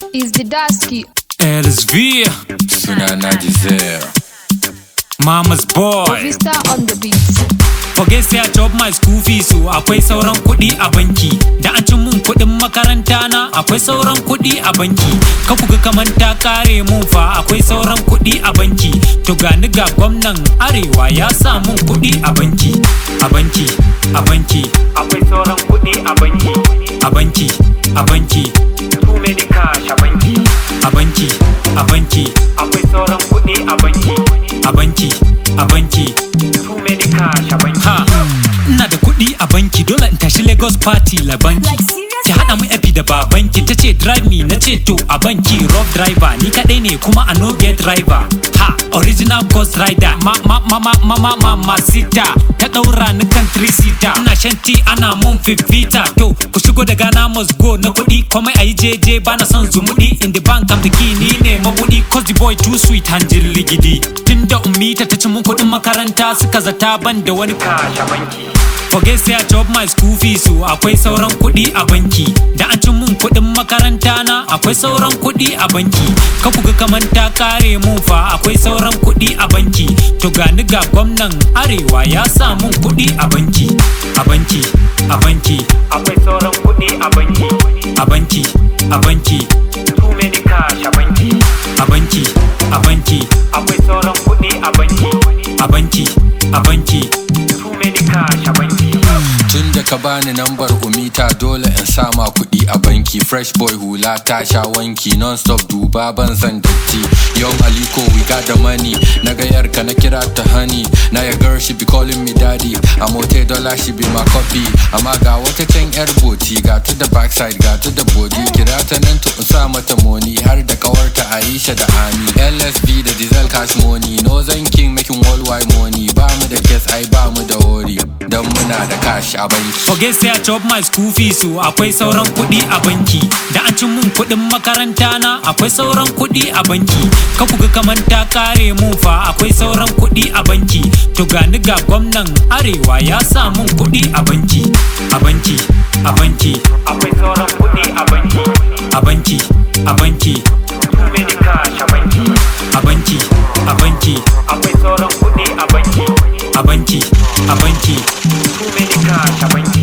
is the Dusky. LSV, Sunana Giselle. Mama's boy. Vista on the beats. Forget say I chop my school fees so akwai sauran kuɗi a banki. Da an ci mun kuɗin makaranta na akwai sauran kuɗi a banki. Ka kuga kaman ta kare mun fa akwai sauran kuɗi a banki. To gani ga gwamnan arewa ya sa mun kuɗi a banki. A banki, a banki. Akwai sauran kuɗi a banki. A banki, a banki. Too many cash a banki. A banki, a banki. Akwai sauran kuɗi a banki. A banki, a banki. Too many cash a banki. Ha, ina da kuɗi a banki dole in tashi Lagos party la banki. Ki haɗa mu epi da babanki ta ce drive me na ce to a banki rough driver ni kaɗai ne kuma a no get driver. Ha, original ghost rider ma ma ma ma ma ma ma ma sita ta ɗaura ni kan three seater. Ina shan tea ana mun fifita to ku shigo da Ghana must go na kuɗi komai ayi jeje bana son zumuɗi in the bank am the key ni ne mabuɗi cause the boy too sweet hanjin ligidi. Tunda ummita ta ci mun kuɗin makaranta suka zata ban da wani kashe banki. Forget say I chop my school fees so akwai sauran kuɗi a banki. Da an ci mun kuɗin makaranta na akwai sauran kuɗi a banki. Ka kuga kaman ta kare mun fa akwai sauran kuɗi a banki. To gani ga gwamnan arewa ya sa mun kuɗi a banki. A banki, a banki. Akwai sauran kuɗi a banki. A banki, a banki. Too many cash a banki. A banki, a banki. Akwai sauran kuɗi a banki. A banki, a banki. Too many cash a banki. Tun da ka bani nambar umita dole in sama kuɗi a banki Fresh boy hula ta sha wanki non-stop duba ban san datti Young Aliko we got the money Na ga yarka na kira ta honey Na ya girl she be calling me daddy A mote dollar she be my copy Amma ga wata can yar boti Ga to the backside ga to the body Kira ta nan to in sa mata money Har da kawarta Aisha da Ami LSB da diesel cash money No zan king making worldwide money Ba mu da kes ai ba mu da hori Dan muna da cash a banki Forget say I chop my school fees so akwai sauran kuɗi a banki. Da an ci mun kuɗin makaranta na akwai sauran kuɗi a banki. Ka kuga kaman ta kare mun fa akwai sauran kuɗi a banki. To gani ga gwamnan arewa ya sa mun kuɗi a banki. A banki, a banki. Akwai sauran kuɗi a banki. A banki, a banki. Too many cash a banki. A banki, a banki. Akwai sauran kuɗi a banki. A banki, a banki. Too many cash a banki.